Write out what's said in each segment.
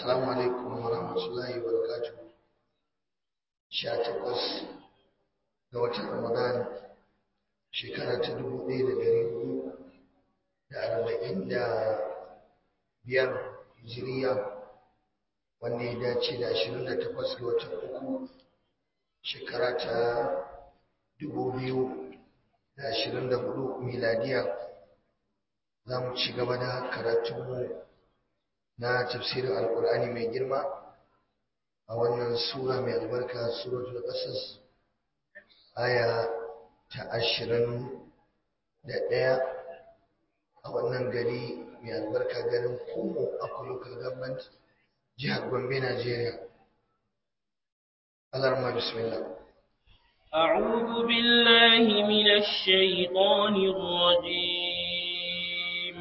Assalamu alaikum wa rahmatullahi wa barakatuh. Sha takwas ga watan Ramadan shekara ta dubu ɗaya da ɗari hudu da arba'in da biyar hijiriya wanda ya dace da ashirin da takwas ga watan uku shekara ta dubu biyu da ashirin da hudu miladiya za mu ci gaba da karatunmu na tafsirin alkur'ani mai girma a wannan sura mai albarka suratul qasas aya ta ashirin da ɗaya a wannan gari mai albarka garin kumo a local government jihar gombe najeriya alarma bismillah أعوذ بالله من الشيطان الرجيم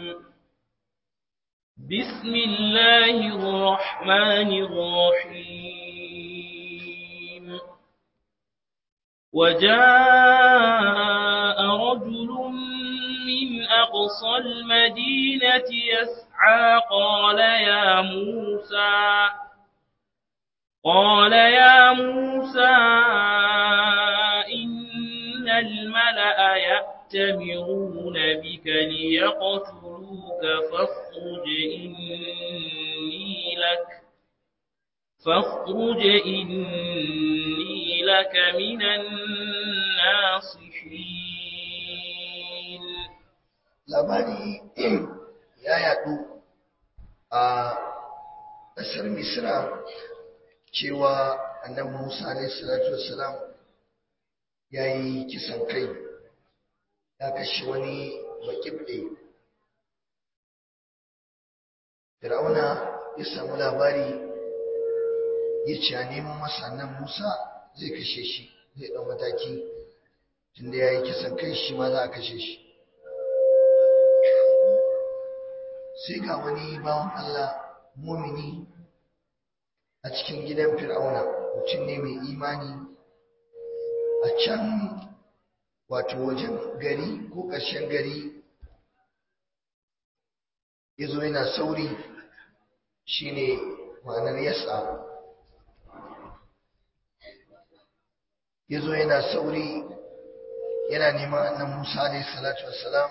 بسم الله الرحمن الرحيم وجاء رجل من أقصى المدينة يسعى قال يا موسى قال يا موسى إن الملأ يأتمرون بك ليقتلوك فاخرج إني لك فاخرج إني لك من الناصحين labari ya yadu a ƙasar misra cewa annabi musa alaihi salatu wassalam ya yi kisan kai ya kashe wani bakibɗe fir'auna ya samu labari ya ce a neman masa nan musa zai kashe shi zai ɗau mataki tunda ya yi kisan kai shi ma za a kashe shi sai ga wani bawan allah mumini a cikin gidan fir'auna mutum ne mai imani a can wato wajen gari ko ƙarshen gari ya zo yana sauri shine ma'anar yasa ya zo yana sauri yana neman annan musa alaihi salatu wassalam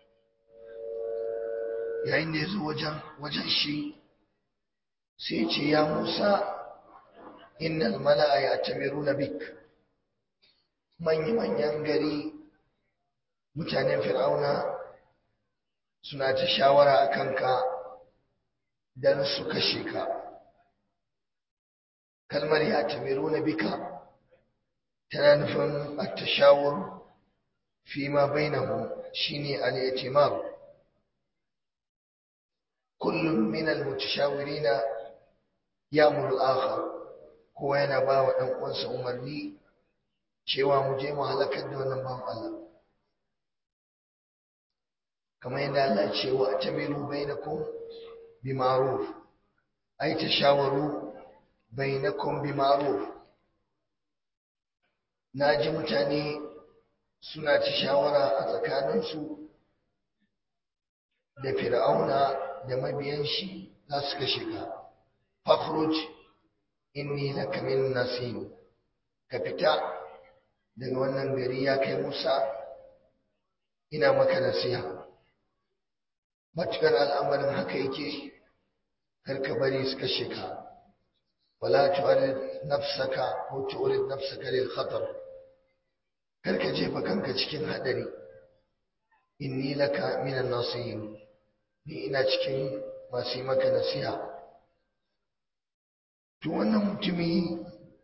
yayin da ya zo wajen shi sai ce ya musa innal mala'a ya tamiru na bik manya-manyan gari mutanen fir'auna suna ta shawara a kanka don su kashe ka kalmar ya tamiru na bika tana nufin a tashawar fi ma bainahu shine al-i'timar kullum min al-mutashawirina ya'muru al-akhar kowa yana ba wa ɗan uwansa umarni cewa mu je mu halakar da wannan bawan Allah kamar yadda Allah ce wa tamiru bainakum bi ma'ruf ay tashawaru bainakum bi ma'ruf naji mutane suna ta shawara a tsakaninsu da fir'auna da mabiyan shi za su kashe ka fakhruj inni laka min nasin ka fita daga wannan gari ya kai Musa ina maka nasiha matukar al'amarin haka yake karka bari su kashe ka wala tu'arid nafsaka ko tu'rid nafsaka lil khatar karka jefa kanka cikin hadari inni laka min an-nasihin ni ina cikin masu yi maka nasiha to wannan mutumi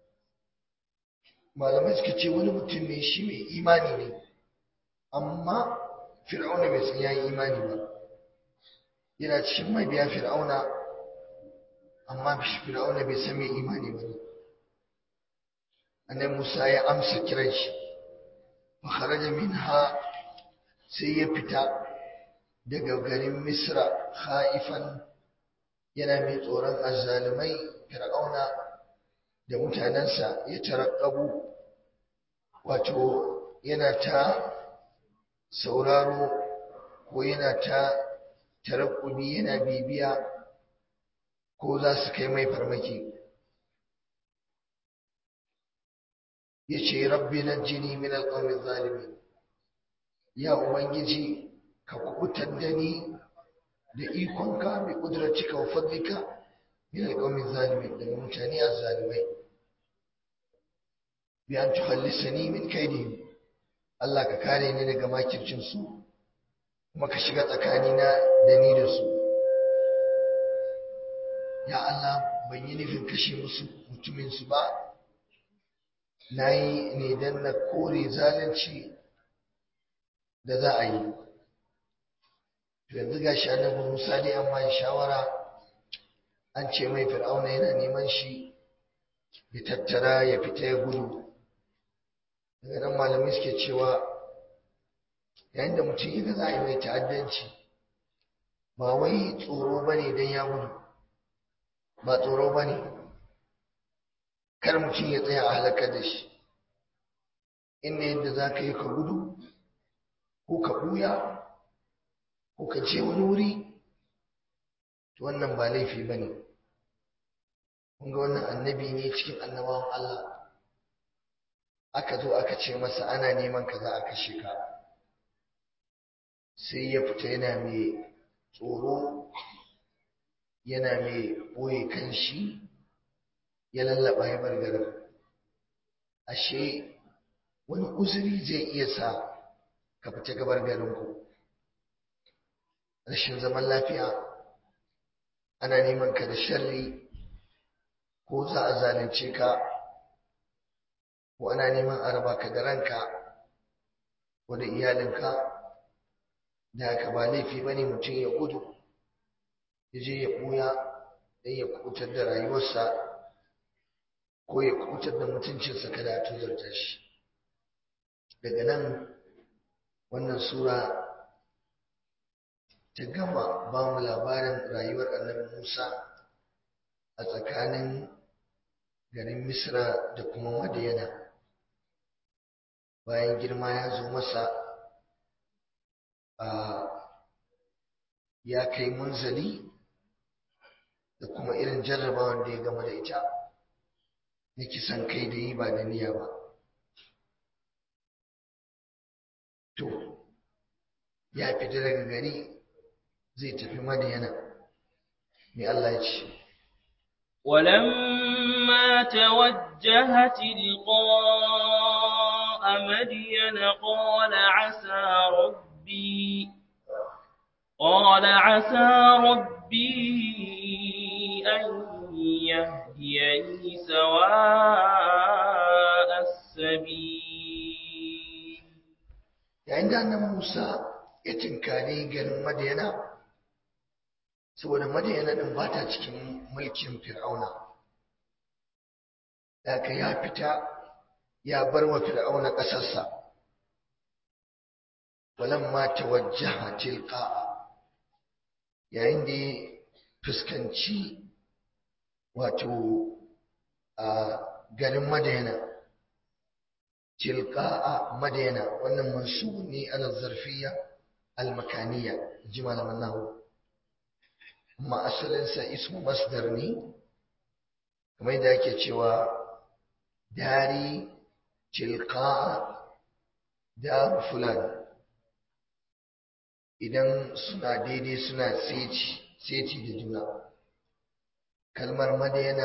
malamai suka ce wani mutum ne shi mai imani ne amma fir'auna bai san yayi imani ba yana cikin mabiya fir'auna amma fir'auna bai san mai imani ba ne annabi Musa ya amsa kiran shi fa kharaja minha sai ya fita daga garin Misra khaifan yana mai tsoron azzalumai fir'auna da mutanensa ya tarakkabu wato yana ta sauraro ko yana ta tarakkubi yana bibiya ko za su kai mai farmaki ya ce rabbi na jini min alƙawmin zalimi ya ubangiji ka kubutar da ni da ikonka mai ƙudurarcika wa fadlika min alƙawmin zalimi daga mutane a zalimai bi an tukhallisani min kaidihim Allah ka kare ni daga makircinsu kuma ka shiga tsakanina da ni da su ya Allah ban yi nufin kashe musu mutuminsu ba na yi ne don na kore zalunci da za a yi to yanzu ga shi annabi Musa dai an bashi shawara an ce mai fir'auna yana neman shi ya tattara ya fita ya gudu daga nan malamai suke cewa yayin da mutum ya ga za a yi mai ta'addanci ba wai tsoro ba ne don ya gudu ba tsoro ba ne kar mutum ya tsaya a halakar da shi inda yadda za ka yi ka gudu ko ka ɓuya ko ka ce wani wuri to wannan ba laifi ba ne ga wannan annabi ne cikin annabawan Allah aka zo aka ce masa ana neman ka za a kashe ka sai ya fita yana mai tsoro yana mai ɓoye kan shi ya lallaba ya bar garin ashe wani uzuri zai iya sa ka fita gabar garinku rashin zaman lafiya ana neman ka da sharri ko za a zalunce ka ko ana neman a raba ka da ranka ko da iyalinka da haka ba laifi ba ne mutum ya gudu ya je ya ɓuya don ya kubutar da rayuwarsa ko ya kubutar da mutuncinsa kada a tuzarta shi daga nan wannan sura ta gama ba mu labarin rayuwar annabi musa a tsakanin garin misra da kuma madiyana bayan girma ya zo masa a ya kai munzali da kuma irin jarrabawar da ya gama da ita na kisan kai da yi ba da niyya ba to ya fita daga gari zai tafi madiyana mai Allah ya ce ولما توجه تلقاء مدين قال عسى ربي قال عسى ربي أن يهديني سواء السبيل yayin da annabi Musa ya tinkari garin Madiyana saboda Madiyana din ba ta cikin mulkin Fir'auna daga ya fita ya bar wa Fir'auna ƙasarsa walamma tawajjaha tilqa'a yayin da ya fuskanci wato a garin Madiyana tilqa'a Madiyana wannan mansub ne ala zarfiyya al-makaniyya ji malaman nahwu amma asalin sa ismu masdar ne kamar da yake cewa dari tilqa'a dar fulan idan suna daidai suna seci seci da juna kalmar madayana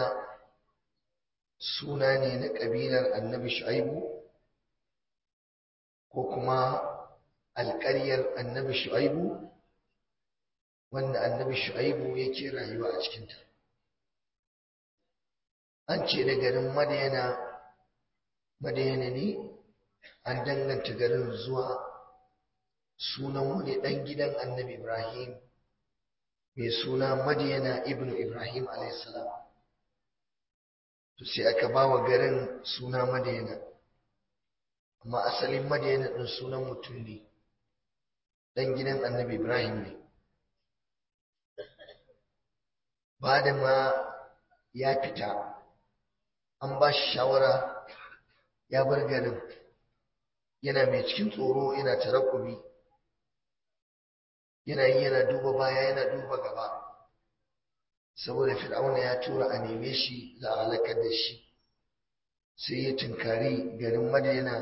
suna ne na ƙabilar annabi shu'aibu ko kuma alƙaryar annabi shu'aibu wanda annabi shu'aibu yake rayuwa a cikinta an ce da garin madayana madayana ne an danganta garin zuwa sunan wani ɗan gidan annabi ibrahim mai suna madiyana ibnu ibrahim alaihissalam to sai aka ba wa garin suna madiyana amma asalin madiyana ɗin sunan mutum ne ɗan gidan annabi ibrahim ne ba da ma ya fita an ba shi shawara ya bar garin yana mai cikin tsoro yana tarakubi yana yi yana duba baya yana duba gaba saboda fir'auna ya tura a neme shi za a halakar da shi sai ya tunkari garin madina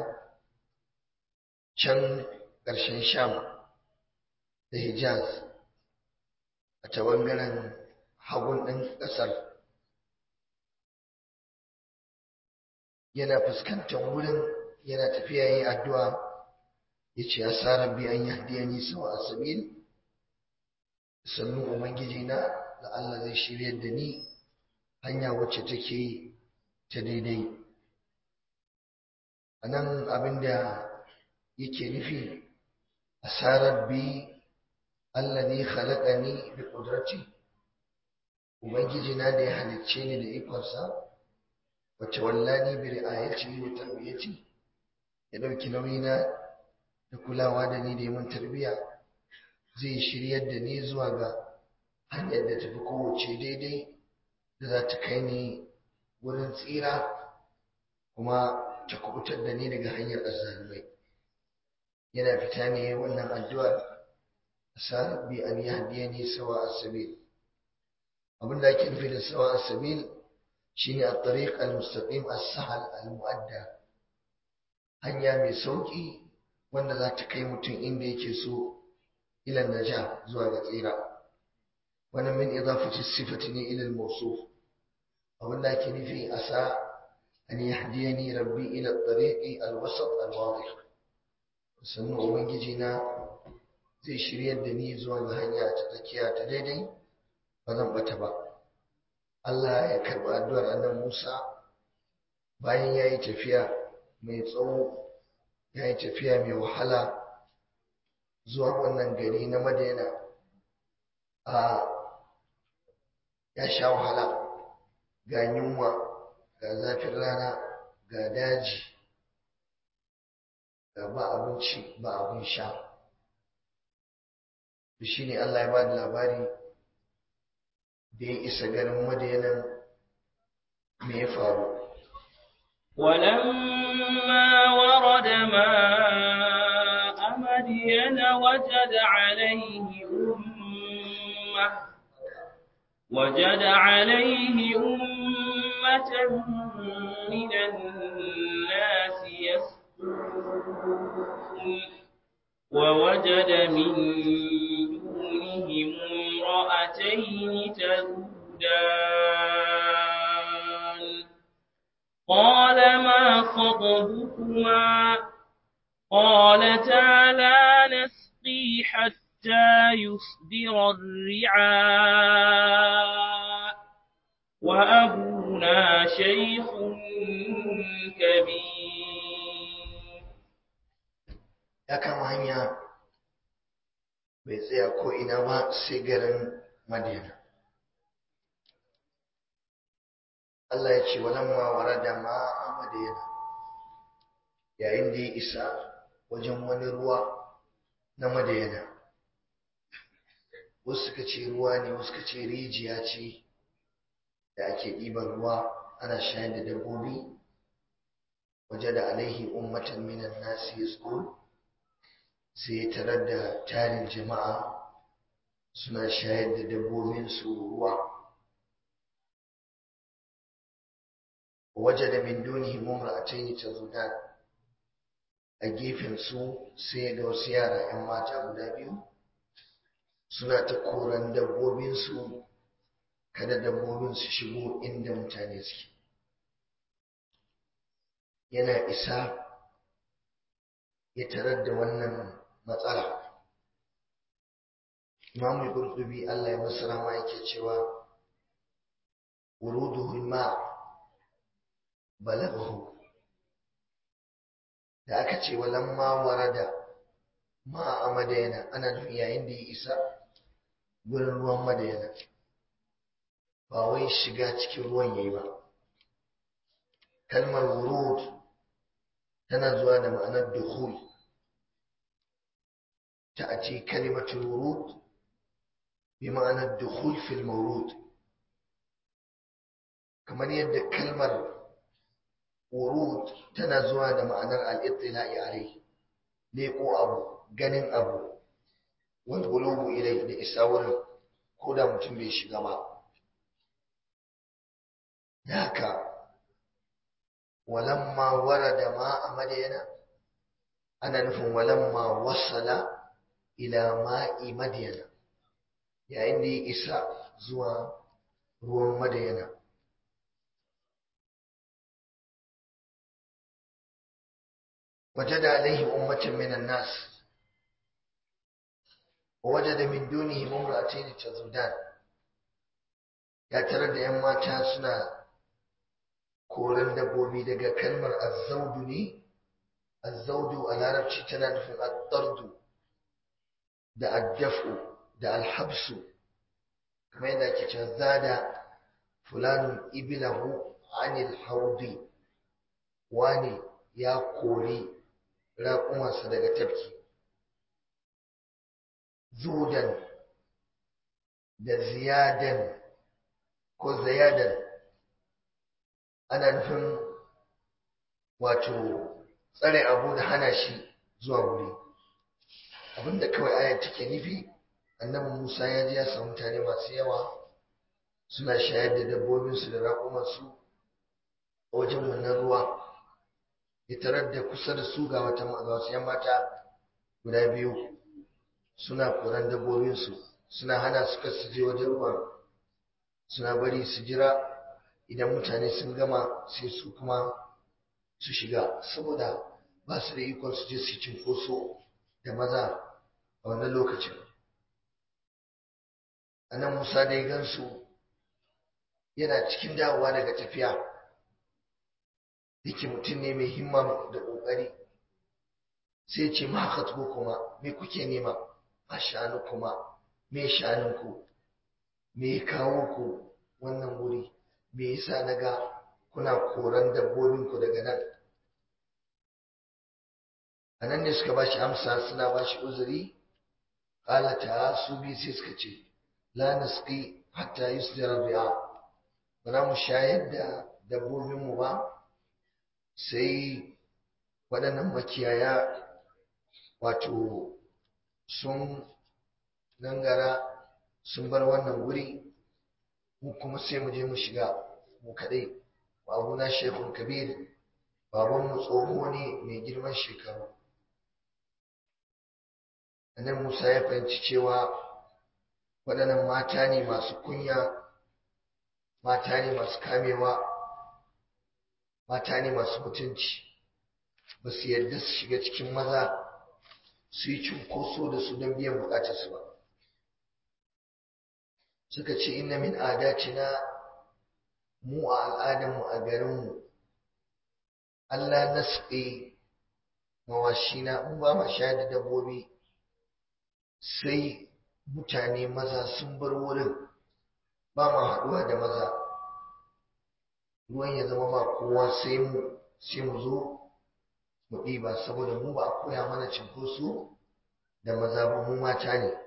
can ƙarshen sham da hijaz a ta ɓangaren hagun ɗin ƙasar yana fuskantar wurin yana tafiya yin addu'a ya ce ya sa rabbi an yahdiya ni sawa a sabil sannu ubangiji na da Allah zai shiryar da ni hanya wacce take ta daidai a nan abinda yake nufi asarar bi allazi khalaqani bi qudrati ubangiji na da ya halicce ni da ikonsa wacce wallani bi ri'ayati wa tarbiyati ya dauki nauyina da kulawa da ni da mun tarbiya zai shiryar da ni zuwa ga hanyar da tafi kowace daidai da za ta kai ni wurin tsira kuma ta kubutar da ni daga hanyar azzalumai yana fita ne wannan addu'ar sa bi an yahdiyani sawa as-sabil abinda ake nufi da sawa as-sabil shine at-tariq al-mustaqim as-sahl al-mu'adda hanya mai sauki wanda za ta kai mutum inda yake so ila naja zuwa ga tsira wannan min idafati sifati ne ila al-mawsuf abinda ake nufi asa an yahdiyani rabbi ila at-tariq al-wasat al-wadih sannan ubangiji na zai shiryar da ni zuwa ga hanya ta tsakiya ta daidai ba zan bata ba Allah ya karɓi addu'ar annan Musa bayan ya yi tafiya mai tsawo ya yi tafiya mai wahala zuwa wannan gari na Madina a ya sha wahala ga yunwa ga zafin rana ga daji ga ba abinci ba abin sha shi ne Allah ya ba da labari da ya isa garin madayanan me ya faru ولما ورد ماء مدين وجد عليه أمة وجد عليه أمة من الناس يسقون ووجد من دونهم امرأتين تذودان قال ما خطبكما قالتا لا نسقي حتى يصدر الرعاء وأبونا شيخ كبير ya kama hanya bai tsaya ko ina ba sai garin madina Allah ya ce walamma warada ma a madina yayin da ya isa wajen wani ruwa na madina wasu suka ce ruwa ne wasu suka ce rijiya ce da ake ɗiban ruwa ana shayar da dabbobi waje da alaihi ummatan minan nasi yasqul sai ya tarar da tarin jama'a suna shayar da dabbobinsu ruwa waje da min dunihi mumra'ataini tazudan a gefen su sai ga wasu yara 'yan mata guda biyu suna ta koran dabbobinsu kada dabbobin su shigo inda mutane suke yana isa ya tarar da wannan matsala Imam Qurtubi Allah ya masa rama yake cewa wuruduhul ma balaghahu da aka ce walamma warada ma a madayana ana nufin yayin da ya isa gurin ruwan madayana ba wai shiga cikin ruwan yayi ba kalmar wurud tana zuwa da ma'anar dukhul تأتي كلمة الورود بمعنى الدخول في المورود كمان يد كلمة ورود تنزوها معنى الاطلاع عليه ليقو أبو جنن أبو والغلوب إليه لإساور كودا متنبي شغما da haka walamma warada ma a madayana ana nufin walamma wasala ila ma'i madayana yayin da ya isa zuwa ruwan madayana وجد عليه أمة من الناس ووجد من دونهم امرأتين تذودان ya tarar da ‘yan mata suna koren dabbobi daga kalmar azzaudu ne azzaudu a larabci tana nufin addardu da addafu da alhabsu kamar yadda ake cewa zada fulanun ibilahu anil haudi wani ya kori raƙumarsa daga tafki zudan da ziyadan ko zayadan ana nufin wato tsare abu da hana shi zuwa wuri abinda kawai ayar take nufi annabi musa ya ji ya samu mutane masu yawa suna shayar da dabbobinsu da raƙumarsu a wajen wannan ruwa ya tarar da kusa da su ga wata wasu yan mata guda biyu suna koran dabbobinsu suna hana su kasu je wajen ruwan suna bari su jira idan mutane sun gama sai su kuma su shiga saboda ba su da ikon su je su cinkoso da maza a wannan lokacin anan musa da ya gansu yana cikin dawowa daga tafiya yake mutum ne mai himma da ƙoƙari sai ce ma haka kuma me kuke nema a shanu kuma me shanunku me ya kawo ku wannan wuri me yasa na ga kuna koran dabbobinku daga nan a nan ne suka ba shi amsa suna ba shi uzuri ƙalata su bi sai suka ce la nasqi hatta yusdira ri'a ba za mu shayar da dabbobinmu ba sai waɗannan makiyaya wato sun gangara sun bar wannan wuri mu kuma sai mu je mu shiga mu kaɗai babuna shekun kabir babanmu tsoho ne mai girman shekaru annan musa ya fahimci cewa waɗannan mata ne masu kunya mata ne masu kamewa mata ne masu mutunci ba su yarda su shiga cikin maza su yi cunkoso da su don biyan bukatarsu ba suka ce inna min adatina mu a al'adarmu a garinmu Allah nasqi mawashina mu ba ma shayar da dabbobi sai mutane maza sun bar wurin ba ma haɗuwa da maza ruwan ya zama ba kowa sai mu sai mu zo mu ɗiba saboda mu ba a koya mana cinkoso da maza ba mu mata ne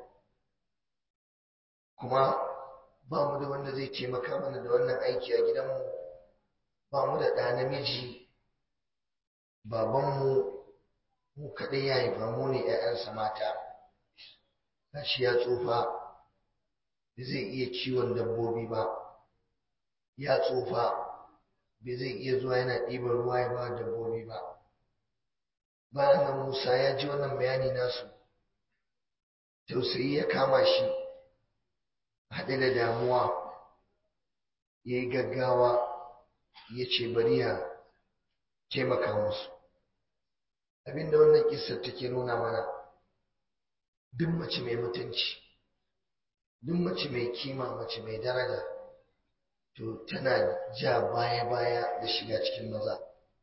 kuma ba mu da wanda zai taimaka mana da wannan aiki a gidanmu ba mu da ɗa namiji babanmu mu kaɗai ya haifa mu ne ‘ya'yansa mata gashi ya tsufa ba zai iya kiwon dabbobi ba ya tsufa ba zai iya zuwa yana ɗiban ruwa ya ba dabbobi ba bayan nan musa ya ji wannan bayani nasu tausayi ya kama shi haɗe da damuwa ya yi gaggawa ya ce bari ya taimaka musu abinda wannan kisar take nuna mana duk mace mai mutunci duk mace mai kima mace mai daraja to tana ja baya-baya da shiga cikin maza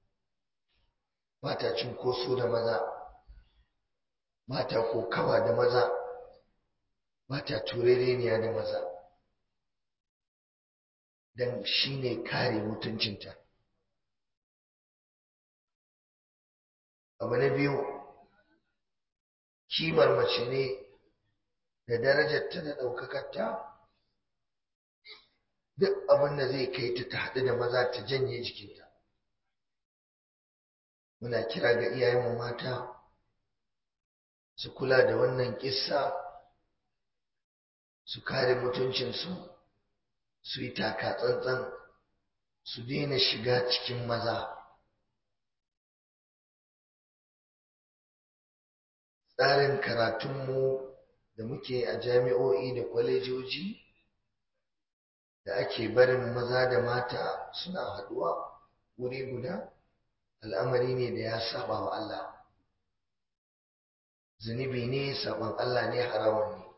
ba ta cinkoso da maza ba ta kokawa da maza ba ta turereniya da maza don shi ne kare mutuncinta abu na biyu kimar mace ne da darajarta da ɗaukakarta duk abin da zai kai ta ta haɗu da maza ta janye jikinta muna kira ga iyayenmu mata su kula da wannan kissa su kare mutuncinsu su yi taka tsantsan su daina shiga cikin maza tsarin karatunmu da muke a jami'o'i da kwalejoji da ake barin maza da mata suna haɗuwa wuri guda al'amari ne da ya saba wa Allah zunubi ne saban Allah ne haramun ne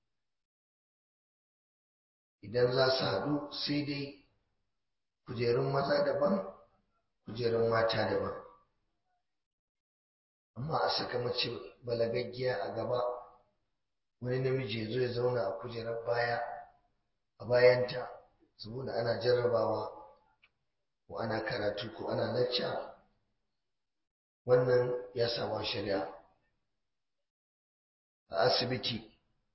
idan za su haɗu sai dai kujerun maza daban kujerun mata daban amma a saka mace balagaggiya a gaba wani namiji ya zo ya zauna a kujerar baya a bayanta saboda ana jarrabawa ko ana karatu ko ana lacca wannan ya saba shari'a a asibiti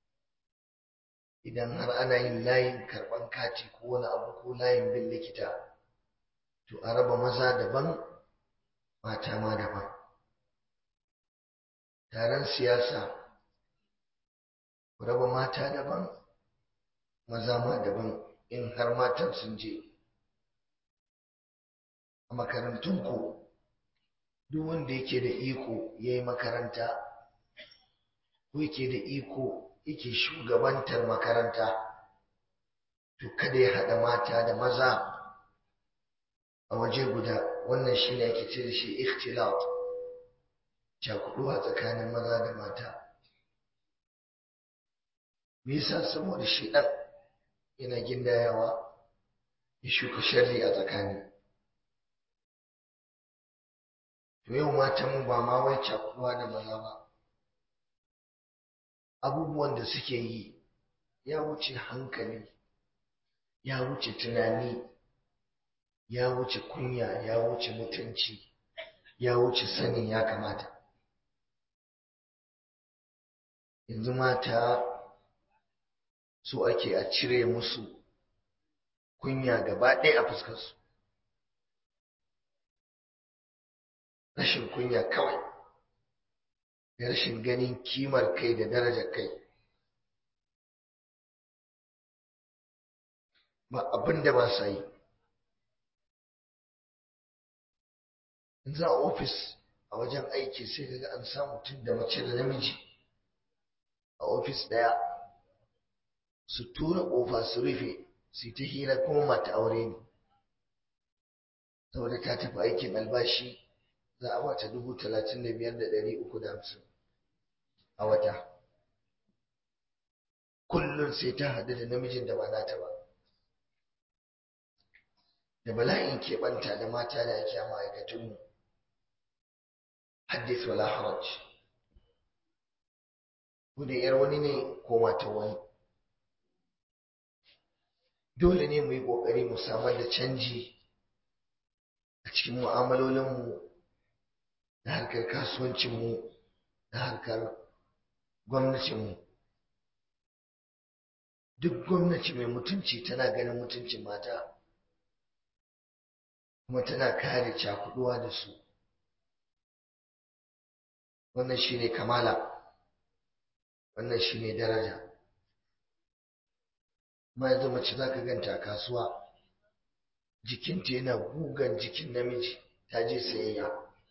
idan har ana yin layin karban kati ko wani abu ko layin bin likita to a raba maza daban mata ma daban taron siyasa ku raba mata daban maza ma daban in har matan sun je a makarantunku duk wanda yake da iko ya yi makaranta ko yake da iko yake shugabantar makaranta to kada ya haɗa mata da maza a waje guda wannan shi ne ake ce da shi ikhtilat cakuɗuwa tsakanin maza da mata me yasa saboda shi ɗan yana gindayawa ya shuka sharri a tsakani to yau matanmu ba ma wai cakuɗuwa da maza ba abubuwan da suke yi ya wuce hankali ya wuce tunani ya wuce kunya ya wuce mutunci ya wuce sanin ya kamata yanzu mata su ake a cire musu kunya gaba ɗaya a fuskarsu rashin kunya kawai da rashin ganin kimar kai da darajar kai ba abin da ba sa yi in za a ofis a wajen aiki sai kaga an samu mutum da mace da namiji a ofis ɗaya su tura ƙofa su rufe su ta hira kuma mata aure ne saboda ta tafi aikin albashi za a bata dubu talatin da biyar da ɗari uku da hamsin a wata kullum sai ta haɗu da namijin da ba nata ba da bala'in keɓanta da mata da ake a ma'aikatunmu haddith wala haraj ko da yar wani ne ko mata wani dole ne mu yi ƙoƙari mu samar da canji a cikin mu'amalolinmu da harkar kasuwancinmu da harkar gwamnatinmu duk gwamnati mai mutunci tana ganin mutuncin mata kuma tana kare cakuduwa da su wannan shine kamala wannan shine daraja ma yanzu mace za ka ganta a kasuwa jikinta yana gugan jikin namiji ta je sayayya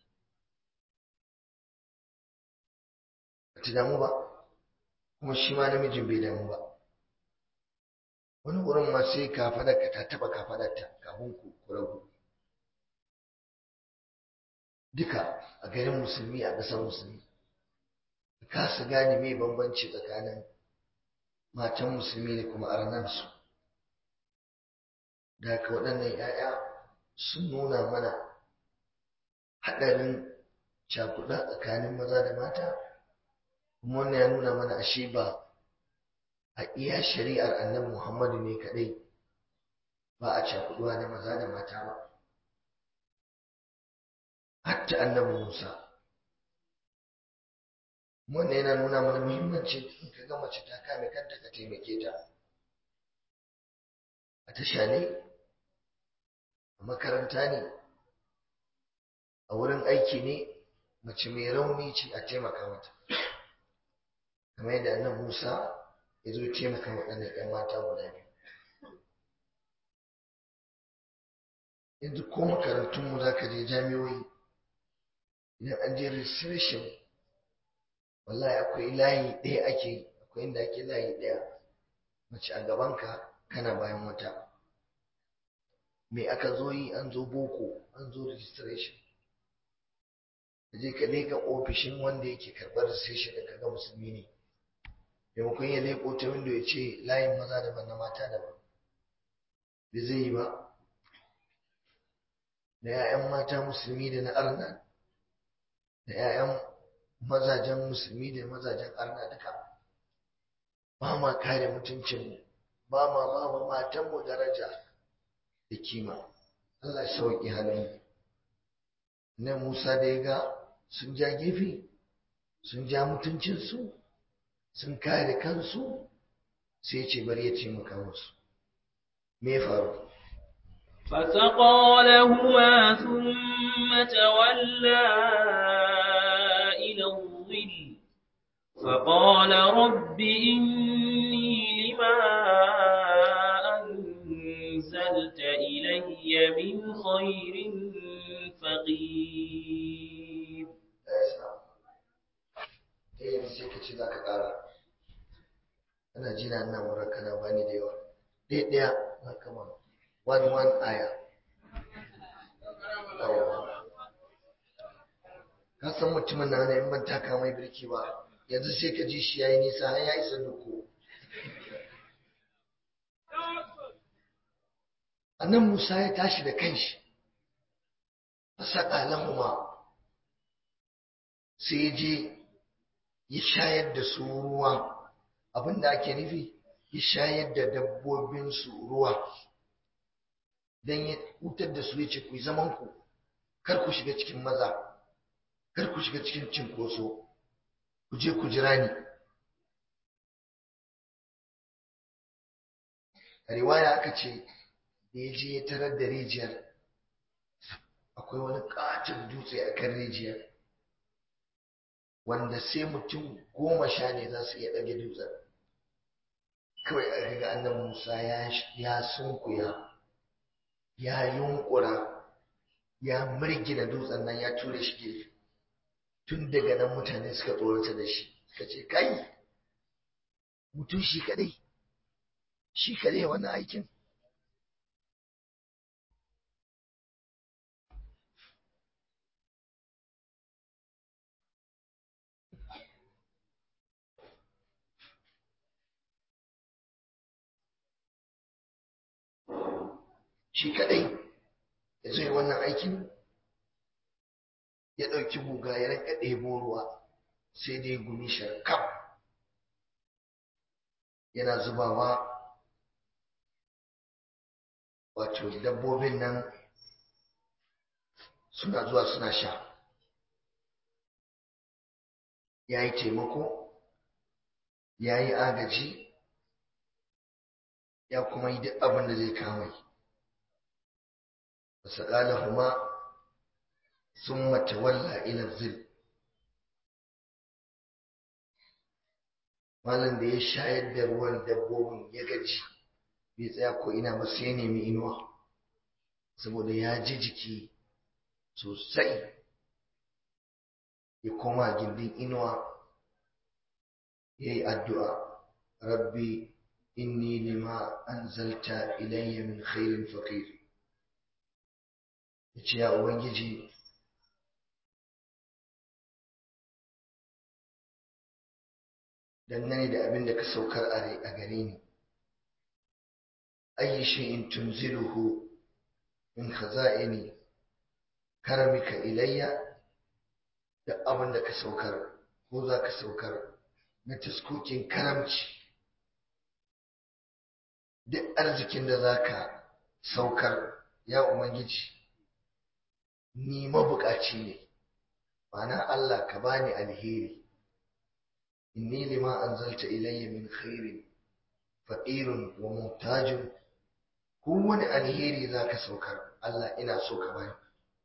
ta damu ba kuma shi ma namijin bai damu ba wani wurin ma sai kafadarka ta taba kafadarta kafin ku rabu duka a garin musulmi a ƙasar musulmi ka kasa gane mai bambanci tsakanin matan musulmi da kuma arnansu da haka waɗannan 'ya'ya sun nuna mana haɗarin cakuɗa tsakanin maza da mata kuma wannan ya nuna mana ashe ba a iya shari'ar annabi muhammadu ne kaɗai ba a cakuɗuwa da maza da mata ba hatta annabi musa wannan yana nuna mana muhimmancin in ka ga mace ta kame kanta ka taimake ta a tasha ne a makaranta ne a wurin aiki ne mace mai rauni ce a taimaka mata kamar yadda annan musa ya zo taimaka waɗannan 'yan mata guda biyu yanzu ko makarantunmu za ka je jami'oi idan an je registration wallahi akwai layi ɗaya ake akwai inda ake layi ɗaya mace a gabanka kana bayan wata me aka zo yi an zo boko an zo registration ka je ka leƙa ofishin wanda yake karɓar registration da kaga musulmi ne maimakon ya leƙo ta windo ya ce layin maza daban na mata daban bai zai yi ba da 'ya'yan mata musulmi da na arna da 'ya'yan mazajen musulmi da mazajen arna duka ba ma kare mutuncinmu ba ma ba ma matanmu daraja da kima Allah ya sauƙi halin nan Musa da ya ga sun ja gefe sun ja mutuncinsu sun kare kansu sai ce bari ya ce maka musu me ya faru فسقى لهما ثم تولى إلى الظل فقال رب إني لما أنزلت إلي من خير فقير eh sai ka ce za ka ƙara ana jina nan wurin kana bani da yawa ɗaya ɗaya na kama one one aya ka san mutumin na ne in ban taka mai birki ba yanzu sai ka ji shi yayi nisa har ya isa duku annan Musa ya tashi da kanshi fasaka lahuma sai ya je ya shayar da su ruwa abinda ake nufi ya shayar da dabbobinsu ruwa don ya hutar da su ya ce ku yi zaman ku kar ku shiga cikin maza kar ku shiga cikin cinkoso ku je ku jira ni a riwaya aka ce da ya je ya tarar da rijiyar akwai wani katin dutse a kan rijiyar wanda sai mutum goma sha ne za su iya ɗage dutsen kawai aka ga annan musa ya sunkuya ya yunkura ya mirgina dutsen nan ya ture shi gefe tun daga nan mutane suka tsorata da shi suka ce kai mutum shi kadai shi kadai wani aikin shi kadai ya zo wannan aikin ya ɗauki guga ya rinka ɗebo ruwa sai dai gumi sharkam yana zubawa wato dabbobin nan suna zuwa suna sha ya yi taimako ya yi agaji ya kuma yi duk abin da zai kama yi فسقالهما ثم تولى إلى الظل malam da ya shayar da ruwan dabbobin ya gaji bai tsaya ko ina ba sai nemi inuwa saboda ya ji jiki sosai ya koma gindin inuwa ya yi addu'a rabbi inni lima anzalta ilayya min khairin faqir ya ce ya ubangiji dangane da abin da ka saukar a gare ni ayi shay'in tunziluhu min khaza'ini karamika ilayya da abin da ka saukar ko za ka saukar na taskokin karamci duk arzikin da za ka saukar ya ubangiji ni mabukaci ne ma'ana Allah ka bani alheri inni lima anzalta ilayya min khairin faqirun wa muhtajun kowane alheri zaka saukar Allah ina so ka bani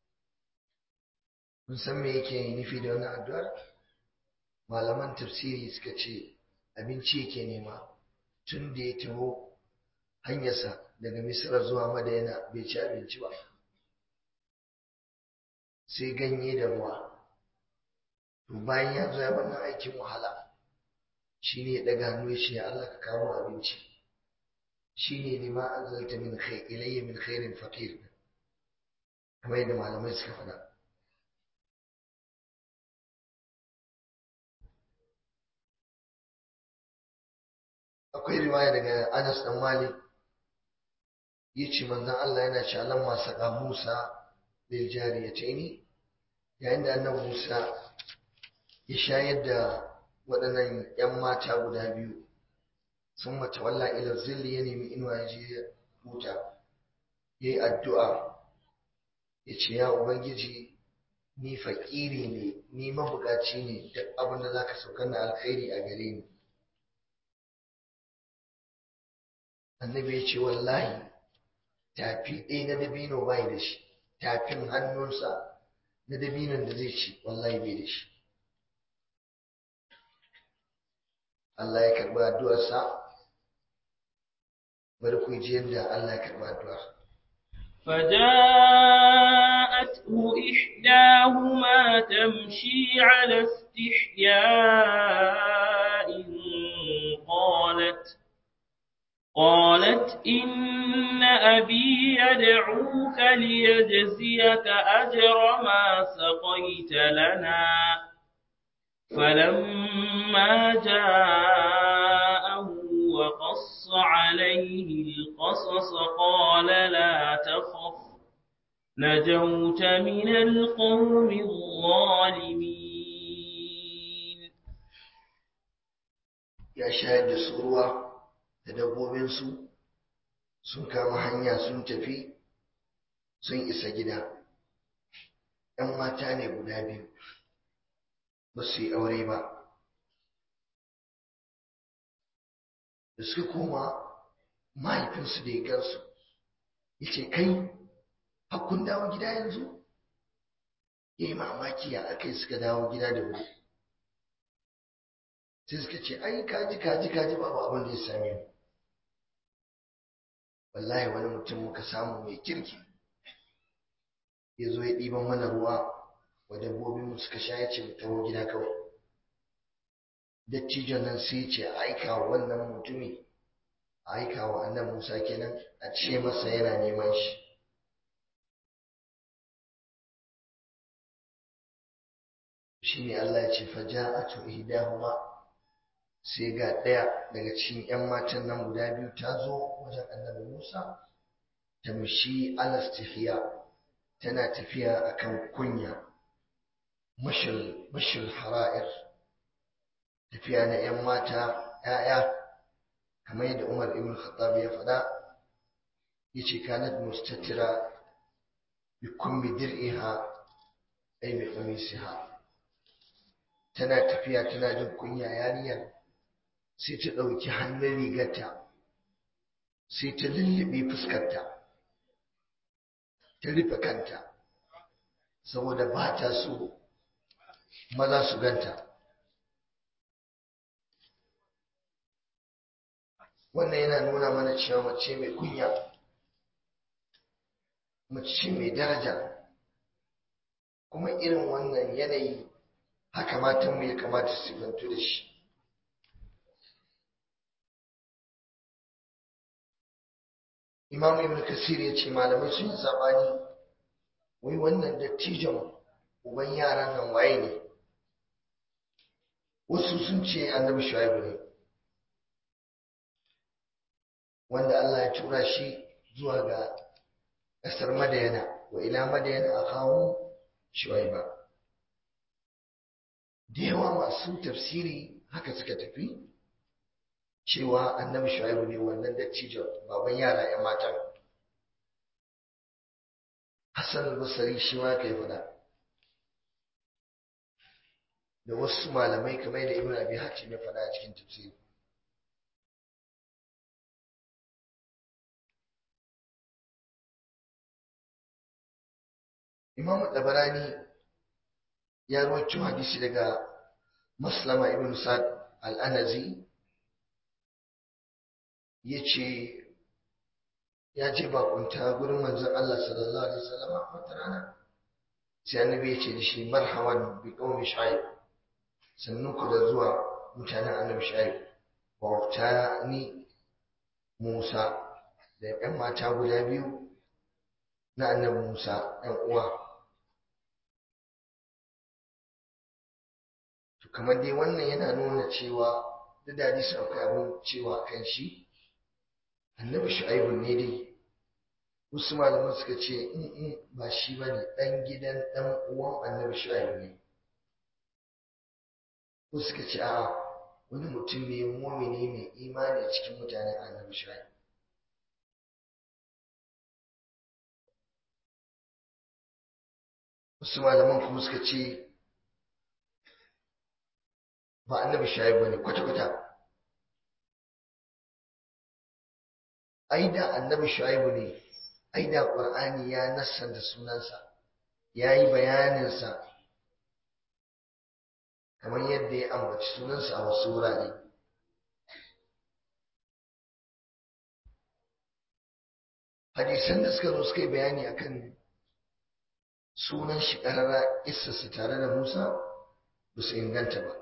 kun san me yake nufi da wannan addu'ar malaman tafsiri suka ce abinci yake nema tun da ya taho hanyarsa daga misra zuwa madayana bai ci abinci ba sai ganye da ruwa to bayan ya zo ya wannan aikin wahala shi ne ya ɗaga hannu ya ce ya Allah ka kawo abinci shi ne lima an zalta min khai ilayya min khairin faqir kamar yadda malamai suka faɗa akwai riwaya daga Anas dan Malik yace manzon Allah yana cewa lamma saka Musa lil jariyataini yayin da annabi Musa ya shayar da waɗannan ‘yan mata guda biyu sun mata walla ila zilli ya nemi inuwa ya je huta ya yi addu'a ya ce ya Ubangiji ni faƙiri ne ni mabukaci ne duk abin da za ka saukar na alkhairi a gare ni annabi ya ce wallahi tafi ɗaya na dabino bai da shi tafin hannunsa na dabinon da zai ci wallahi bai da shi Allah ya karɓi addu'arsa bari ku ji yadda Allah ya karɓi addu'ar فجاءته إحداهما تمشي على استحياء قالت قالت إن أبي يدعوك ليجزيك أجر ما سقيت لنا فلما جاءه وقص عليه القصص قال لا تخف نجوت من القوم الظالمين ya shayar da su ruwa da dabbobinsu sun kama hanya sun tafi sun isa gida ‘yan mata ne guda biyu ba su yi aure ba da suka koma mahaifinsu da ya gansu ya ce kai hakkun dawo gida yanzu ya yi mamaki ya aka yi suka dawo gida da wuri sai suka ce ai kaji kaji kaji babu abin da ya same mu wallahi wani mutum muka samu mai kirki ya zo ya ɗiban mana ruwa wa dabbobinmu suka sha ya ce mu taho gida kawai dattijon nan sai ce a aika wa wannan mutumi a aika wa annan musa kenan a ce masa yana neman shi shi ne allah ya ce faja'atu ihdahuma sai ga ɗaya daga cikin 'yan matan nan guda biyu ta zo wajen annabi musa tamshi alastihiya tana tafiya akan kunya mashil hara'ir tafiya na 'yan mata 'ya'ya kamar yadda umar ibn khattab ya faɗa ya ce kanat mustatira bi kummi dir'iha ay bi qamisiha tana tafiya tana jin kunya yariyar sai ta ɗauki hannun rigarta sai ta lullube fuskarta ta rufe kanta saboda ba ta so maza su ganta wannan yana nuna mana cewa mace mai kunya mace mai daraja kuma irin wannan yanayi haka matanmu ya kamata su bantu da shi imam ibn kasir ya ce malamai sun yi sabani wai wannan dattijon uban yaran nan waye ne wasu sun ce annabi shuaibu ne wanda Allah ya tura shi zuwa ga ƙasar madayana wa ila madayana a kawo shuaiba da yawa masu tafsiri haka suka tafi cewa annabi shuaibu ne wannan dattijon baban yara 'yan matan hassan al-basri shi ma kai fada da wasu malamai kamar da ibn abi hatim ya fada a cikin tafsiri imam tabarani ya rawaito hadisi daga maslama ibn sa'd al-anazi ya ce ya je bakunta gurin manzon Allah sallallahu alaihi wasallam wata rana sai annabi ya ce da shi marhaban bi qaumi shu'aib sannu ku da zuwa mutanen annabi shu'aib wa ni Musa da ƴan mata guda biyu na annabi Musa ƴan uwa to kamar dai wannan yana nuna cewa duk da hadisi akwai abin cewa kan shi annabi shu'aibu ne dai wasu malaman suka ce in ba shi ba ne ɗan gidan ɗan uwan annabi shu'aibu ne wasu suka ce a'a wani mutum ne mumini mai imani cikin mutanen annabi shu'aibu wasu malaman kuma suka ce ba annabi shu'aibu ne kwata-kwata ai da annabi shu'aibu ne ai da qur'ani ya nassanta sunansa yayi bayaninsa kamar yadda ya ambaci sunansa a wasu wurare hadisan da suka zo suka yi bayani akan sunan shi ƙarara su tare da musa ba su inganta ba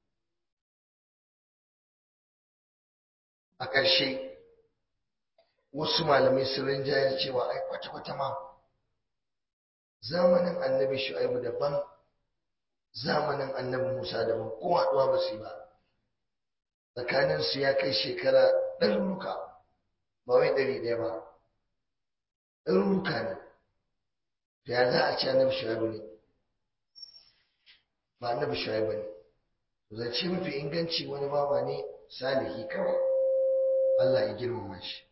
a ƙarshe wasu malamai sun rinjayar cewa ai kwata-kwata ma zamanin annabi shu'aibu daban zamanin annabi musa daban ko haɗuwa ba su yi ba tsakaninsu ya kai shekara ɗaruruka ba wai ɗari ɗaya ba ɗaruruka ne da ya za a ce annabi shu'aibu ne ba annabi shu'aibu ne zance mafi inganci wani bawa ne salihi kawai Allah ya girmama shi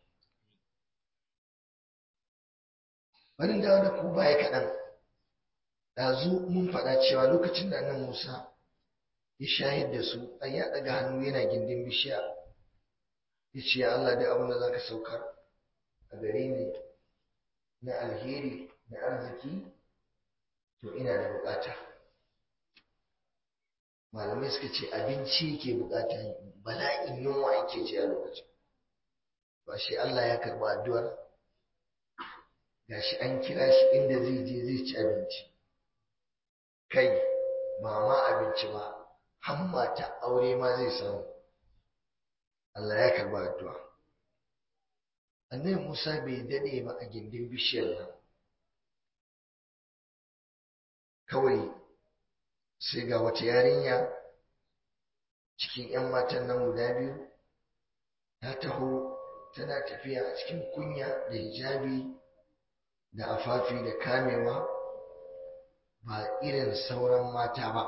bari dawo da ku baya kaɗan ɗazu mun faɗa cewa lokacin da annan Musa ya shahid da su an ya ɗaga hannu yana gindin bishiya ya ce ya Allah da abin da za ka saukar a gare ni na alheri na arziki to ina da bukata malamai suka ce abinci ke bukata bala'in yunwa yake ji a lokacin ba shi Allah ya karɓi addu'ar gashi an kira shi inda zai je zai ci abinci kai ba ma abinci ba hamma ta aure ma zai samu Allah ya karba addu'a annabi Musa bai dade ba a gindin bishiyar nan kawai sai ga wata yarinya cikin 'yan matan nan guda biyu ta taho tana tafiya a cikin kunya da hijabi da afafi da kamewa ba irin sauran mata ba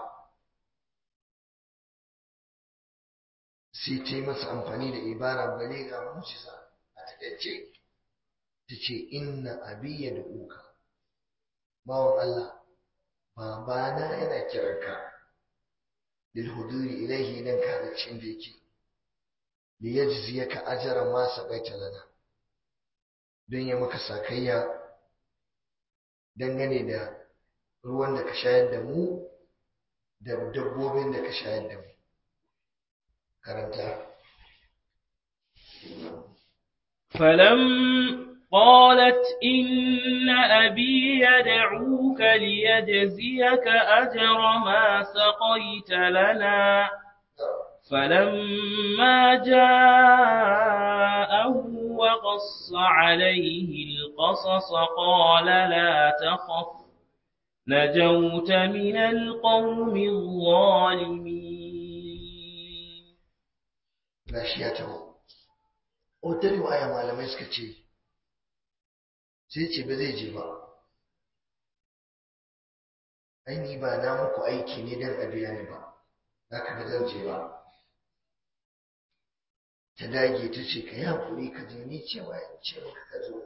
sai ta yi masa amfani da ibara baliga mucisa a takaice ta ce inna abiya da uka bawan Allah babana yana kiranka lil huduri ilaihi nan kazacin da yake li yajziyaka ajra ma saqaita lana don ya maka sakayya dangane da ruwan da ka shayar da mu da dabbobin da ka shayar da mu karanta فلم قالت إن أبي يدعوك ليجزيك أجر ما سقيت لنا فلما جاءه وقص عليه القصص قال لا تخف نجوت من القوم الظالمين gashi ya taho wata riwaya malamai suka ce sai ce ba zai je ba aini ba na muku aiki ne don a biya ni ba za ka ga zan je ba ta dage ta ce ka yi haƙuri ka je ni cewa in ce maka ka zo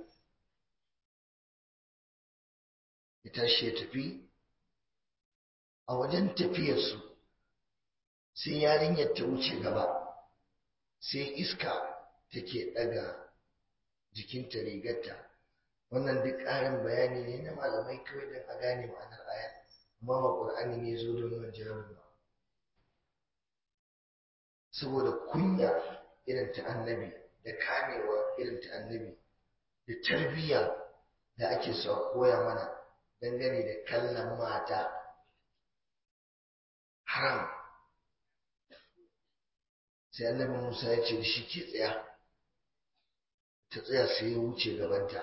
ya tashi ya tafi a wajen tafiyarsu sai yarinyar ta wuce gaba sai iska take ɗaga jikinta rigarta wannan duk ƙarin bayani ne na malamai kawai don a gane ma'anar aya amma ba ƙur'ani ne zo don nan jawabin ba saboda kunya irin ta annabi da kamewa irin ta annabi da tarbiyya da ake so a koya mana dangane da kallon mata haram sai annabi Musa ya ce da shi ke tsaya ta tsaya sai ya wuce gabanta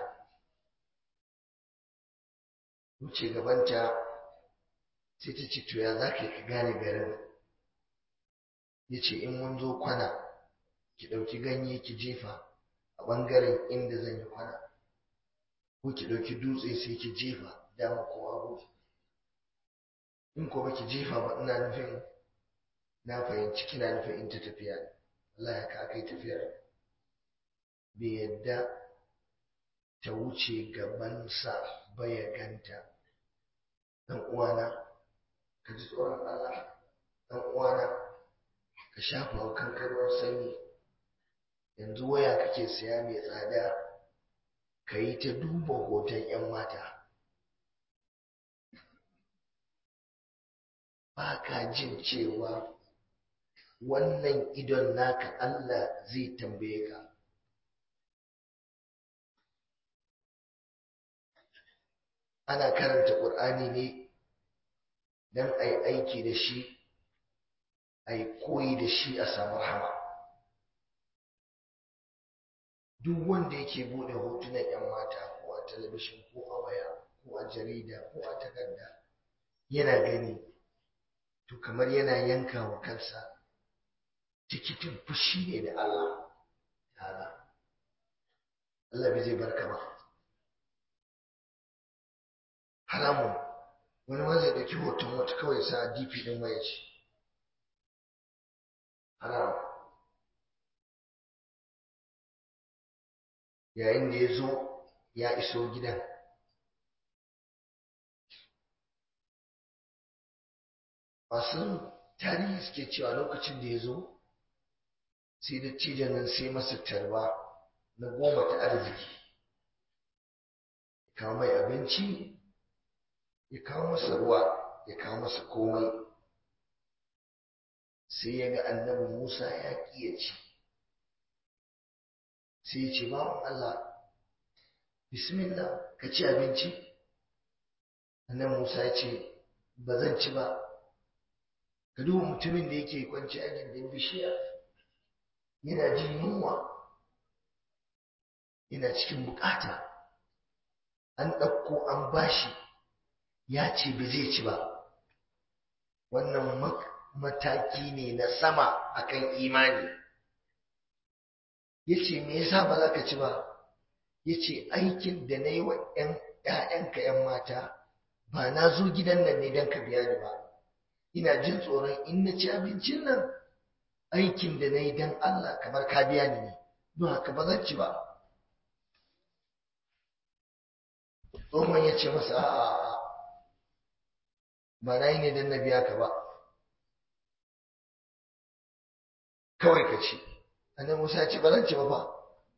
wuce gabanta sai ta ce to ya za ka gane garin ya ce in mun zo kwana ki ɗauki ganye ki jefa a ɓangaren inda zan yi kwana ko ki ɗauki dutse sai ki jefa dama ko hagu in ko baki jefa ba ina nufin na fahimci kina nufin in ta tafiya Allah ya ka kai tafiyar bai yadda ta wuce gabansa ba ya ganta dan uwana ka ji tsoron Allah dan uwana ka shafa wa kanka ruwan sanyi yanzu waya kake siya mai tsada ka yi ta duba hoton 'yan mata ba ka jin cewa wannan idon naka Allah zai tambaye ka ana karanta ƙur'ani ne don a yi aiki da shi a yi koyi da shi a samu rahama duk wanda yake buɗe hotunan 'yan mata ko a talabishin ko a waya ko a jarida ko a takarda yana gani to kamar yana yanka wa kansa tikitin fushi ne da Allah ta'ala Allah bai zai barka ba haramun wani ma zai ɗauki hoton wata kawai sa dp ɗin waya ce haram yayin da ya zo ya iso gidan masu tarihi suke cewa lokacin da ya zo sai da cijan nan sai masa tarba na goma ta arziki ya kawo mai abinci ya kawo masa ruwa ya kawo masa komai sai ya ga annabi musa ya ƙi ci sai ya ce bawan allah bismillah ka ci abinci annabi musa ya ce ba zan ci ba ka duba mutumin da yake kwanci a gindin bishiya yana jin yunwa yana cikin bukata an ɗauko an bashi ya ce ba zai ci ba wannan mataki ne na sama akan imani ya ce me yasa ba za ka ci ba ya ce aikin da na yi wa ‘ya'yanka ‘yan mata ba na zo gidan nan ne don ka biya ni ba ina jin tsoron in na ci abincin nan aikin da na yi don Allah kamar ka biya ni ne don haka ba zan ci ba tsohon ya ce masa a'a ba na yi ne don na biya ka ba kawai ka ci annabi Musa ya ce ba zan ci ba fa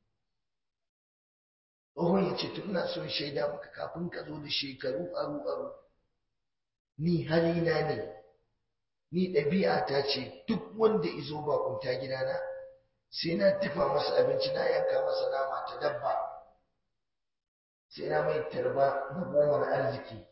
tsohon ya ce tun na son shaida maka kafin ka zo da shekaru aru aru ni halina ne ni ɗabi'a ta ce duk wanda izo bakunta gidana sai na dafa masa abinci na yanka masa nama ta dabba sai na mai tarba na gomar arziki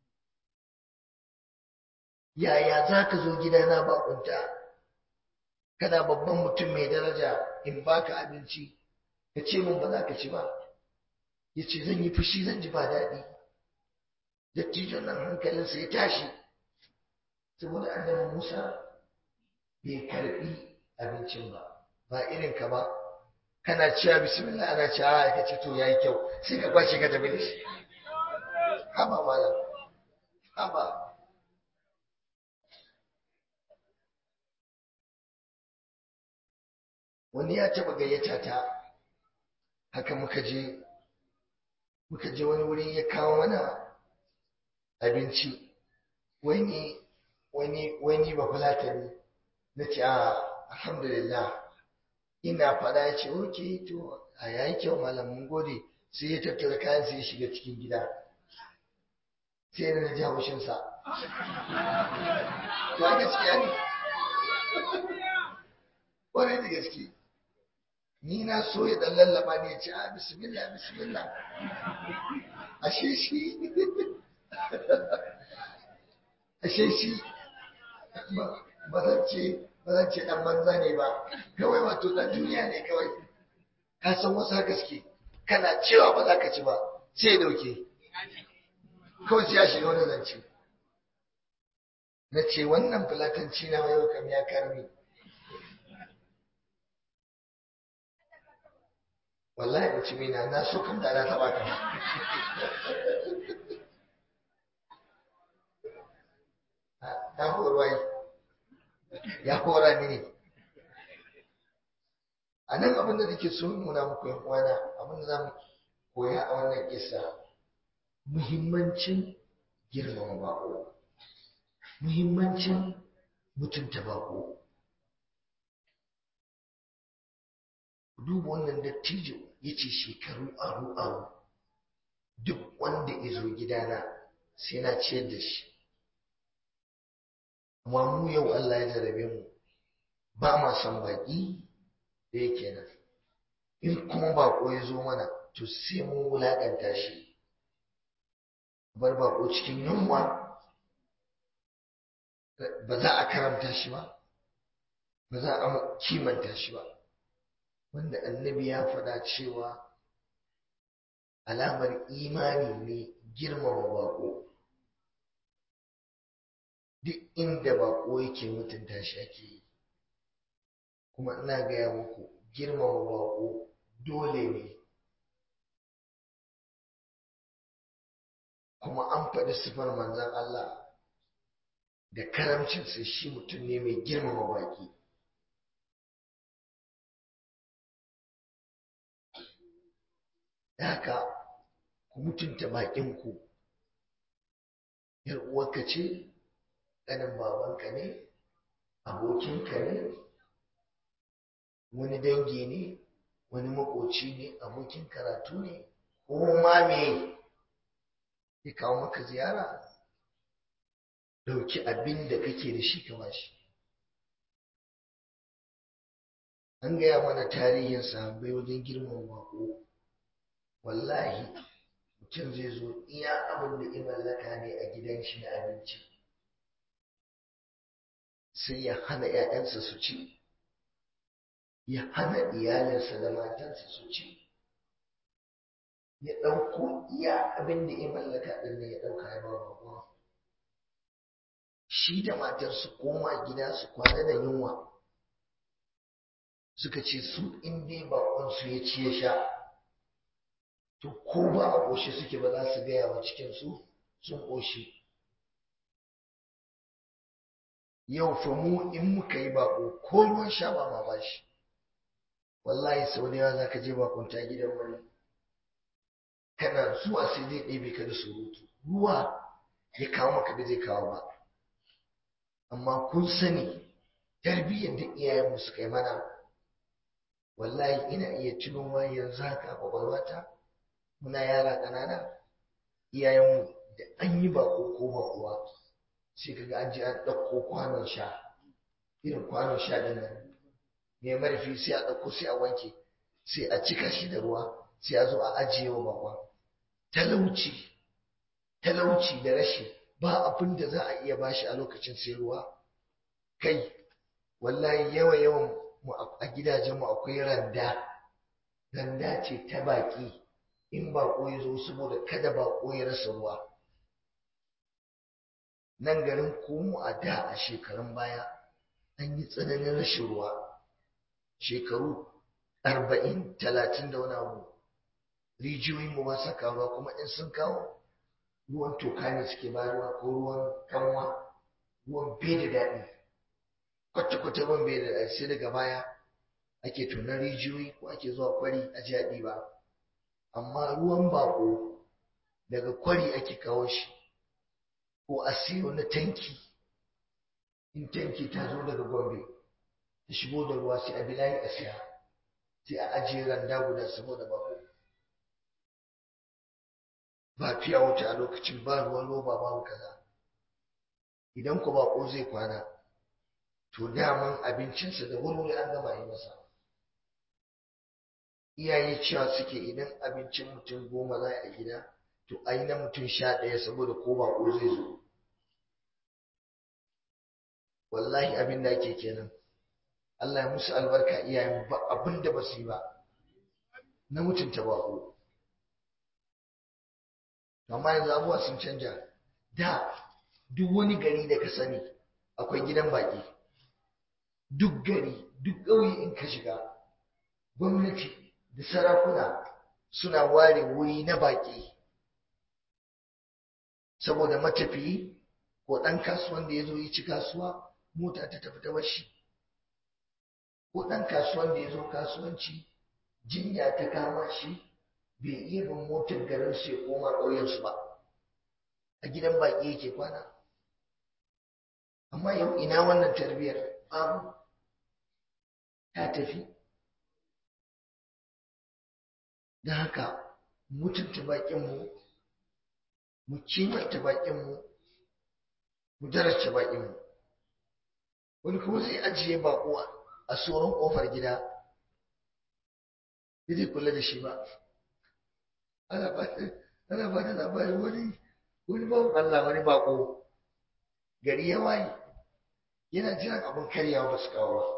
yaya za ka zo gidana bakunta kana babban mutum mai daraja in baka abinci ka ce min ba za ka ci ba ya ce zan yi fushi zan ji ba daɗi dattijon nan hankalinsa ya tashi saboda annabi musa bai karɓi abincin ba ba irin ka ba kana cewa bismillah ana cewa ka ce to yayi kyau sai ka kwace ka tafi da shi haba malam haba wani ya taba gayyata ta haka muka je muka je wani wuri ya kawo mana abinci wani wani wani ba fulatani na ce a alhamdulillah ina fada ya ce oke to a yayi kyau malam mun gode sai ya tattara kayan sai ya shiga cikin gida sai na ji haushinsa to gaskiya ne ƙwarai da gaske ni na so ya dan lallaba ne ya ce a bismillah bismillah ashe shi ashe shi ba zan ce ba zan ce dan banza ne ba kawai wato dan duniya ne kawai ka san wasu haka suke kana cewa ba za ka ci ba sai ya dauke kawai sai ya shiga wani zance na ce wannan fulatanci na yau kam ya karmi wallahi mutumi na na so kan da na taba ka na horwai ya hora mini a nan abin da nake so nuna muku yan uwana abin da za mu koya a wannan kisa muhimmancin girmama bako muhimmancin mutunta bako duba wannan dattijo ya ce shekaru aru aru duk wanda ya zo gidana sai na ciyar da shi amma mu yau Allah ya jarabe mu ba ma son baki da yake nan in kuma bako ya zo mana to sai mun wulaƙanta shi bar bako cikin yunwa ba za a karamta shi ba ba za a kimanta shi ba wanda annabi ya faɗa cewa alamar imani ne girmama bako duk inda bako yake mutunta shi ake yi kuma ina gaya muku girmama bako dole ne kuma an faɗi sifar manzon Allah da karamcinsa shi mutum ne mai girmama baki da haka ku mutunta baƙinku ‘yar uwarka ce ƙanin babanka ne abokinka ne wani dangi ne wani makoci ne abokin karatu ne ko ma me ya kawo maka ziyara dauki abin da kake da shi ka bashi an gaya mana tarihin sahabbai wajen girman bako wallahi mutum zai zo iya abin da ya mallaka ne a gidan shi na abinci sai ya hana 'ya'yansa su ci ya hana iyalinsa da matansa su ci ya ɗauko iya abin da ya mallaka ɗin ne ya ɗauka ya ba bako shi da matar su koma gida su kwana da yunwa suka ce su in dai baƙonsu ya ci ya sha to ko ba a ƙoshe suke ba za su gaya wa cikinsu sun ƙoshe yau fa mu in muka yi baƙo ko ruwan sha ba ma ba shi wallahi sau da yawa za ka je bakunta gidan wani kana zuwa sai zai ɗebe ka da surutu ruwa ya kawo maka da zai kawo ba amma kun sani tarbiyyar da iyayenmu suka yi mana wallahi ina iya tuno ma yanzu haka a kwakwalwata muna yara ƙanana iyayenmu da an yi bako ko bakuwa sai kaga an je an ɗauko kwanon sha irin kwanon sha ɗin nan mai marfi sai a ɗauko sai a wanke sai a cika shi da ruwa sai a zo a ajiye wa bakon talauci talauci da rashi ba abin da za a iya bashi a lokacin sai ruwa kai wallahi yawa yawan mu a gidajenmu akwai randa randa ce ta baki in bako ya zo saboda kada bako ya rasa ruwa nan garin komo a da a shekarun baya an yi tsananin rashin ruwa shekaru arba'in talatin da wani abu rijiyoyin mu ba sa kawo kuma in sun kawo ruwan toka ne suke bayarwa ko ruwan kanwa ruwan bai da daɗi kwata-kwata ruwan bai da daɗi sai daga baya ake tunan rijiyoyi ko ake zuwa kwari a ji daɗi ba amma ruwan bako daga kwari ake kawo shi ko a siyo na tanki in tanki ta zo daga gombe ta shigo da ruwa sai a bi layi a siya sai a ajiye randa guda saboda bako ba fiya wuta a lokacin ba ruwan roba babu kaza idan ku bako zai kwana to daman abincinsa da wuri an gama yi masa iyaye cewa suke idan abincin mutum goma za a gida to a yi na mutum sha ɗaya saboda ko bako zai zo wallahi abin da ake kenan Allah ya musu albarka iyayen ba abin da ba su yi ba na mutunta bako amma yanzu abubuwa sun canja da duk wani gari da ka sani akwai gidan baki duk gari duk ƙauye in ka shiga gwamnati da sarakuna suna ware wuri na baki saboda matafiyi ko ɗan kasuwan da ya zo yi ci kasuwa mota ta tafi ta bashi ko ɗan kasuwan da ya zo kasuwanci jinya ta kama shi bai iya bin motar garin su ya koma ƙauyensu ba a gidan baƙi yake kwana amma yau ina wannan tarbiyyar babu ta tafi don haka mutunta baƙinmu mu kimanta baƙinmu mu daraja baƙinmu wani kuma zai ajiye baƙo a tsoron ƙofar gida bai zai kula da shi ba ana ba da labarin wani wani bawan Allah wani baƙo gari ya waye yana jiran abin karyawa ba su kawo ba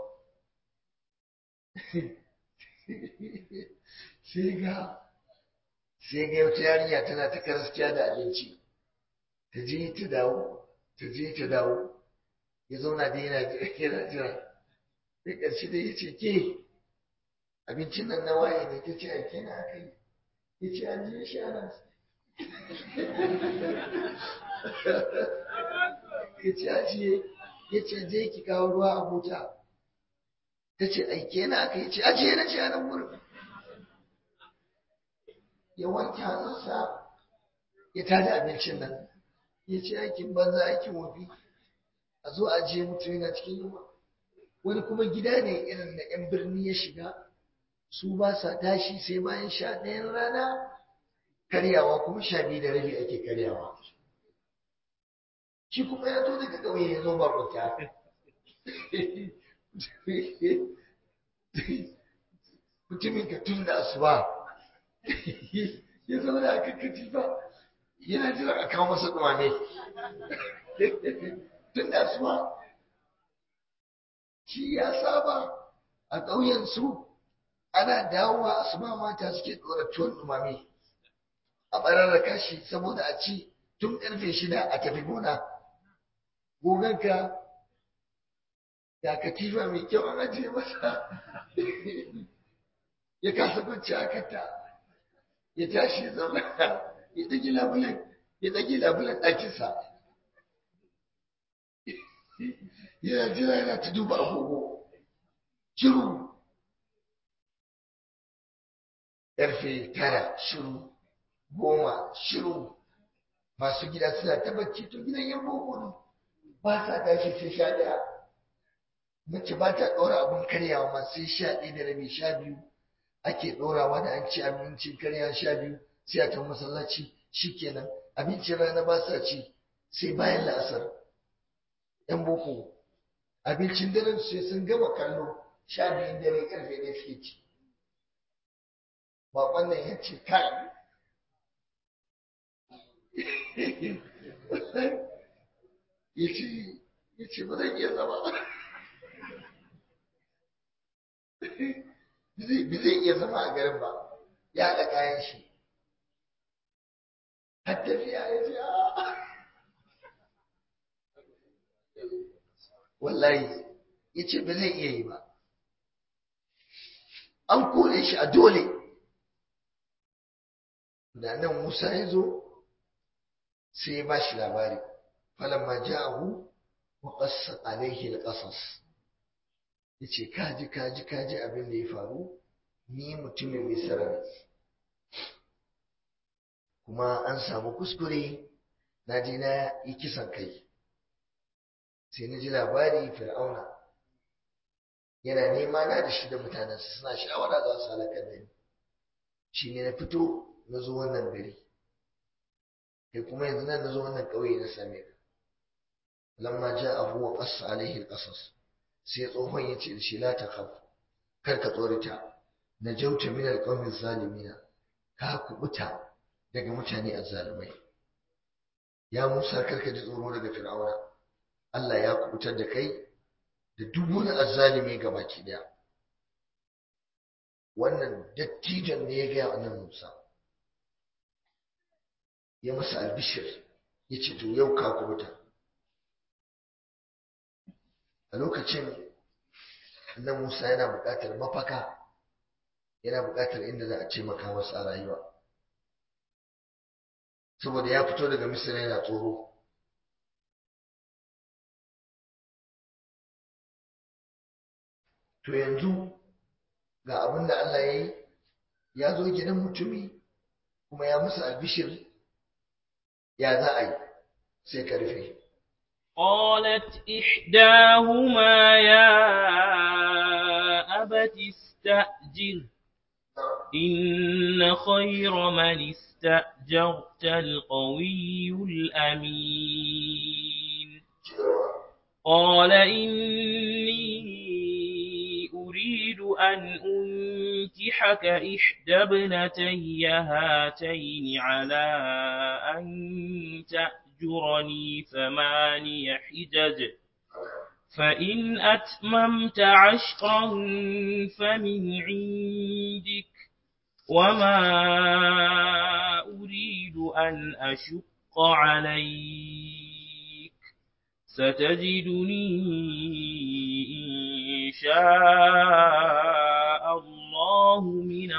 sai ga sai ga wata yarinya tana ta karaskiya da abinci ta je ta dawo ta je ta dawo ya zauna da yana yana jira sai ƙarshe da ya ce ke abincin nan na waye ne ta ce aike na aka yi ya ce an je shi ana ya ce ajiye ya ce je ki kawo ruwa a mota ta ce aike na aka yi ce ajiye na ce a nan wurin ya wanke hannunsa ya tada abincin nan ya ce aikin banza aikin wofi a zo a je mutum yana cikin yunwa wani kuma gida ne irin na 'yan birni ya shiga su ba sa tashi sai bayan sha ɗayan rana karyawa kuma sha biyu da rabi ake karyawa shi kuma ya zo daga ƙauye ya zo bakwata mutumin ka tun da asuba ya zauna a kan katifa yana jira a kawo masa ɗumame tun da asuba shi ya saba a ƙauyensu ana dawowa asuba mata suke ɗora tuwon ɗumame a ɓararraka shi saboda a ci tun ƙarfe shida a tafi gona goganka ga katifa mai kyau an ajiye masa ya kasa kwanci a kanta ya tashi ya zauna ya ɗage labulen ya ɗage labulen ɗakinsa yana jira yana ta duba agogo shiru ƙarfe tara shiru goma shiru masu gida suna ta bacci to gidan yan boko ne ba sa tashi sai sha ɗaya mace ba ta ɗora abin karyawa ma sai sha ɗaya da rabi sha biyu ake ɗorawa da an ci abincin karya sha biyu sai a ta masallaci shikenan abincin rana ba sa ci sai bayan la'asar yan boko abincin daren sai sun gama kallo sha biyun dare karfe ne suke ci baƙon nan ya ce kai ya ce ba zan iya zama ba zai iya zama a garin ba ya haɗa kayan shi har tafiya ya ce wallahi ya ce ba zai iya yi ba an kore shi a dole da nan musa ya zo sai ya ba shi labari falamma ja'ahu wa qassa alaihi al-qasas yace kaji kaji kaji abin da ya faru ni mutumin misra ne kuma an samu kuskure na je na yi kisan kai sai na ji labari fir'auna yana nema na da shi da mutanensa suna shawara za su halakar da ni shi ne na fito na zo wannan gari kai kuma yanzu nan na zo wannan ƙauye na same ka lamma ja'ahu wa qassa alaihi alqasas sai tsohon ya ce da shi la takhaf kar ka tsorita najauta min alqawmi zalimina ka kubuta daga mutane azzalumai ya Musa kar ka ji tsoro daga Fir'auna Allah ya kubutar da kai da duk wani azzalimi ga baki daya wannan dattijan ne ya gaya annabi Musa ya masa albishir ya ce to yau ka kubuta a lokacin annabi Musa yana buƙatar mafaka yana buƙatar inda za a ce maka masa a rayuwa saboda ya fito daga Misra yana tsoro to yanzu ga abin da Allah ya yi ya zo gidan mutumi kuma ya musu albishir ya za a yi sai ka rufe قالت إحداهما يا أبت استأجر إن خير من استأجرت القوي الأمين قال إني أريد أن أنكحك إحدى ابنتي هاتين على أن تأجرني ثماني حجج فإن أتممت عشرا فمن عندك وما أريد أن أشق عليك ستجدني إن شاء الله من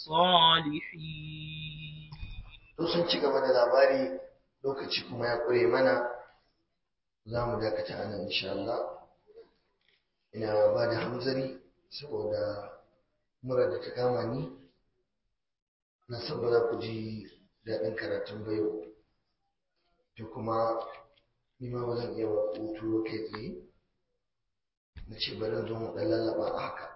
الصالحين to sun ci gaba da labari lokaci kuma ya ƙure mana za mu dakata a nan insha Allah ina ba da hamzari saboda mura da ta kama ni na san ba za ku ji daɗin karatun ba yau to kuma ni ma ba zan iya ba hutu kai tsaye na ce bari zo mu ɗan lallaba a haka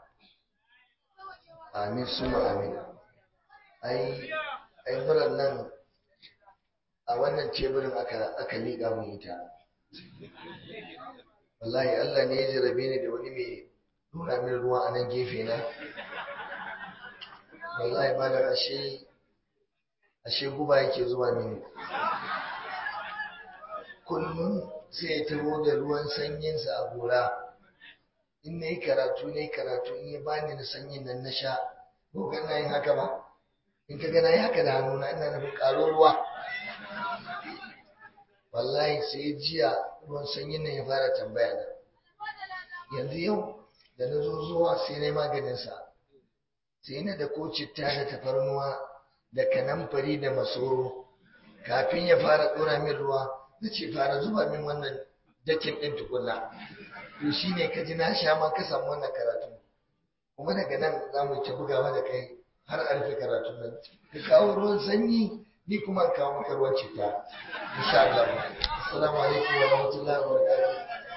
amin suma amin ai ai murar nan a wannan teburin aka aka liƙa mun ita wallahi Allah ne ya jarabe ni da wani mai nuna min ruwa a nan gefe na wallahi malam ashe ashe guba yake zuwa mini kullum sai ya taho da ruwan sanyinsa a gora in na yi karatu na yi karatu in ya bani na sanyin nan na sha ko ga na yin haka ba in ka ga na yi haka da hannuna ina nufin ƙaro ruwa wallahi sai jiya ruwan sanyin nan ya fara tambaya na yanzu yau da na zo zuwa sai na yi maganinsa sai na da ko citta da tafarnuwa da kanamfari da masoro kafin ya fara ɗora min ruwa na ce fara zuba min wannan dakin ɗin tukunna to shi ne ka ji na sha ma ka samu wannan karatu kuma daga nan za mu ta bugawa da kai har a rufe karatun nan ka kawo ruwan sanyi ni kuma kawo maka ruwan citta insha Allah assalamu alaikum wa rahmatullahi wa barakatuh